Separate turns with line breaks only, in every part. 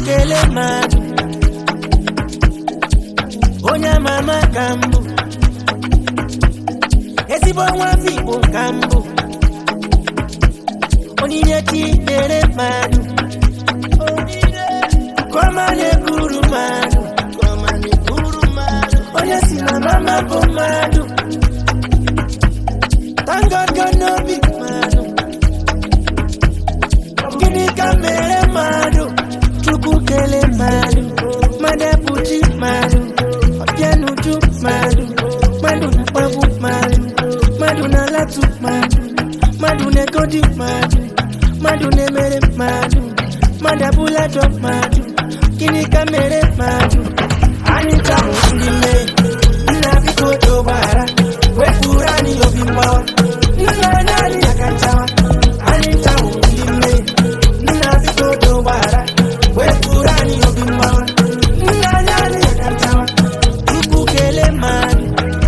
kele mmadụ onye ama ama ka mbụ ezigbo nwa afọ igbo ka mbụ onyinye chi nyere mmadụ kọma na-ekuru mmadụ onye si na mama bụ mmadụ tangogo n'obi mmadụ gịnị ka mere mmadụ chukwu kele mmadụ mmadụ ebuchi mmadụ ọbịanuju mmadụ mmadụ na-akpagbu mmadụ mmadụ na-alatu mmadụ mmadụ na-egodi mmadụ mmadụ na-emere mmadụ mmadụ abụladọ mmadụ gịnị ka mere mmadụ anyị chahụ ndị mmehie nna biko dogbara wepụrụ anyị obi mgbawa nna anyị anyị aka nchawa anyị chahụ ndị mmehie nna biko dogbara wepụrụ anyị obi mgbawa nna anyị anyị aka nchawa tupu kelee mmadụ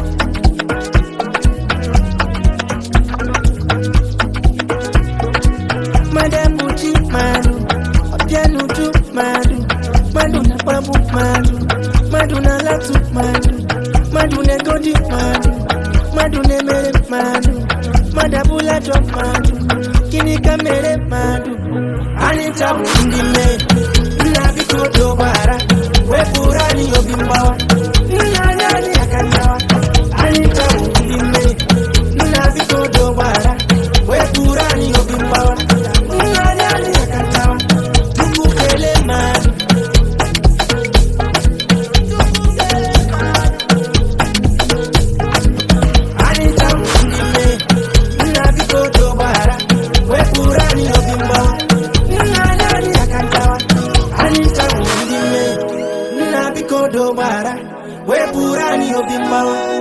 mmadụ ebuchi mmadụ ọbịanuju mmadụ mmadụ na-akpagbu mmadụ mmadụ na-alatu mmadụ mmadụ na-egodi mmadụ mmadụ na-emere mmadụ mmadụ abụladọ mmadụ gịnị ka mere mmadụ anyị chabụ ndị mmehie nna biko dogbara wepụrụ anyị obi mgbawa nna anyị anyị aka nyawa anyị chabụ ndị mmehie nna biko dogbara wepụrụ anyị obi mgbawa nna anyị anyị aka nyawa tupu kelee mmadụ anyị chabụ ndị mmehie nna biko dogbara wepụrụ anyị obi mgbawa nna anyị anyị aka nchawa anyị chabụ ndị mmehie nna biko dogbara wepụrụ anyị obi mgbawa